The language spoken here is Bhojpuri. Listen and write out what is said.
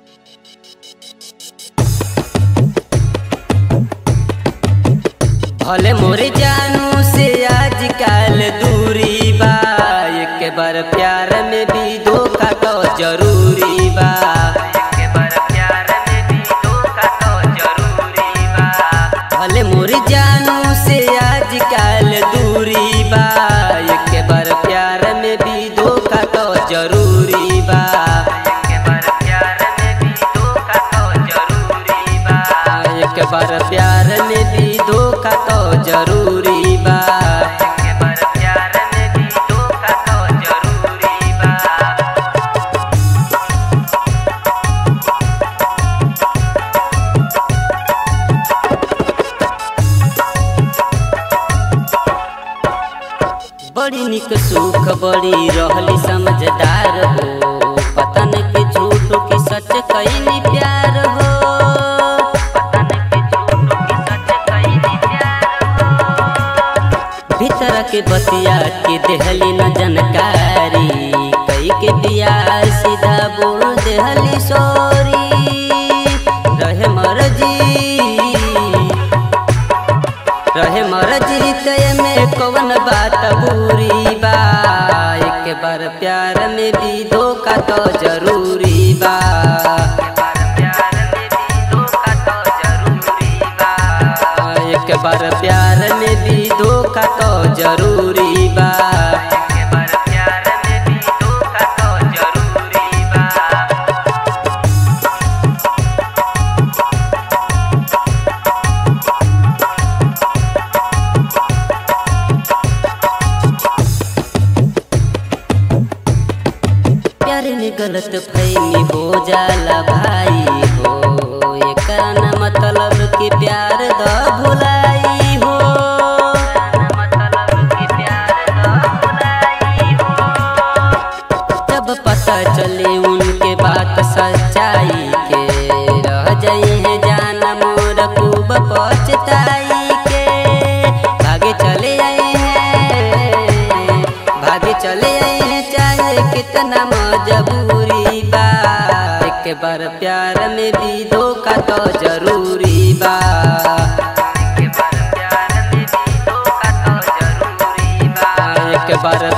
भले मोरे जानू से आजकल दूरी बा एक बार प्यार में भी धोखा तो जरूरी बा एक बार प्यार में भी धोखा तो जरूरी बा भले मोरे जानू से आजकल दूरी बा एक बार प्यार में भी धोखा तो जरूरी बा एक बार प्यार में भी धोखा तो जरूरी बा एक बार प्यार में भी धोखा तो जरूरी बा एक बार प्यार में भी धोखा तो जरूरी बा बड़ी निक सुख बड़ी रहली समझदार हो पता न के झूठ की सच कैली प्यार हो पता न के झूठ की सच कैली प्यार हो भीतर के बतिया के देहली न जानकारी कई के बिया सीधा बोल देहली सोरी रहे मरजी रहे मरजी तय में कौन बात बुरी बा एक बार प्यार में भी धोखा तो जरूरी बा एक बार प्यार में भी धोखा तो जरूरी बा एक बार प्यार में भी धोखा तो जरूरी बा प्यार में गलत फहमी हो जाला भाई हो एकरा न मतलब कि प्यार द भुलाई हो जब पता चले उनके बात सच्चाई के रह जाई है जान मोर खूब पछताई के भागे चले आए हैं भागे चले आए हैं चाहे कितना मजबूरी बा एक बार प्यार में भी धोखा तो जरूरी बा एक बार प्यार में भी धोखा तो जरूरी बा एक बार